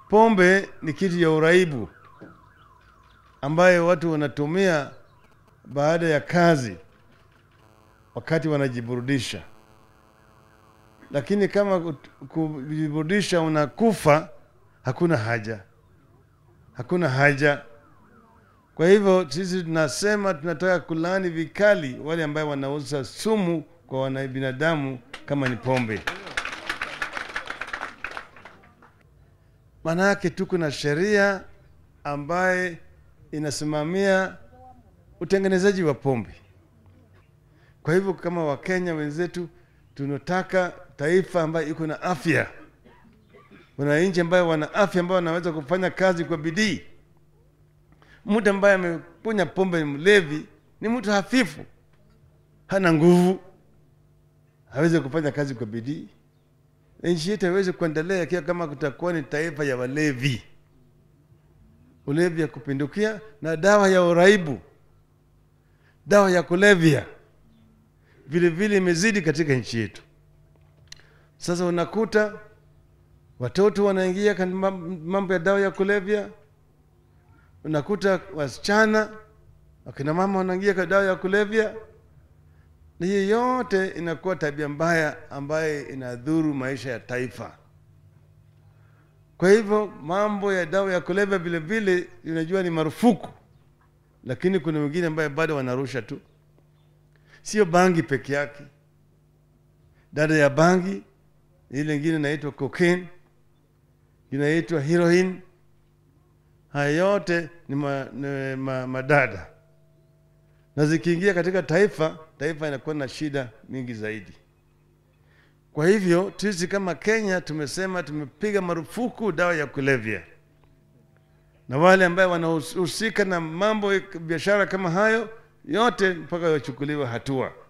pombe ni kitu ya uraibu ambayo watu wanatumia baada ya kazi wakati wanajiburudisha, lakini kama kut- kujiburudisha unakufa, hakuna haja, hakuna haja. Kwa hivyo sisi tunasema tunataka kulaani vikali wale ambao wanauza sumu kwa wana binadamu kama ni pombe. Maanake tuko na sheria ambaye inasimamia utengenezaji wa pombe. Kwa hivyo kama Wakenya wenzetu tunataka taifa ambayo iko na afya, wananchi ambayo wana afya, ambao wanaweza kufanya kazi kwa bidii. Mtu ambaye amekunywa pombe ni mlevi, ni mtu hafifu, hana nguvu, hawezi kufanya kazi kwa bidii. Nchi yetu haiwezi kuendelea ikiwa kama kutakuwa ni taifa ya walevi, ulevi ya kupindukia na dawa ya uraibu, dawa ya kulevya vile vile imezidi katika nchi yetu. Sasa unakuta watoto wanaingia katika mam- mambo ya dawa ya kulevya, unakuta wasichana wakina mama wanaingia kwa dawa ya kulevya, na hiyo yote inakuwa tabia mbaya ambayo inadhuru maisha ya taifa. Kwa hivyo mambo ya dawa ya kulevya vile vile unajua ni marufuku, lakini kuna wengine ambaye bado wanarusha tu sio bangi peke yake. Dada ya bangi ile ingine inaitwa cocaine, inaitwa heroin. Haya yote ni, ma, ni ma, madada, na zikiingia katika taifa, taifa inakuwa na shida mingi zaidi. Kwa hivyo sisi kama Kenya tumesema tumepiga marufuku dawa ya kulevya, na wale ambaye wanahusika na mambo ya biashara kama hayo yote mpaka wachukuliwe hatua.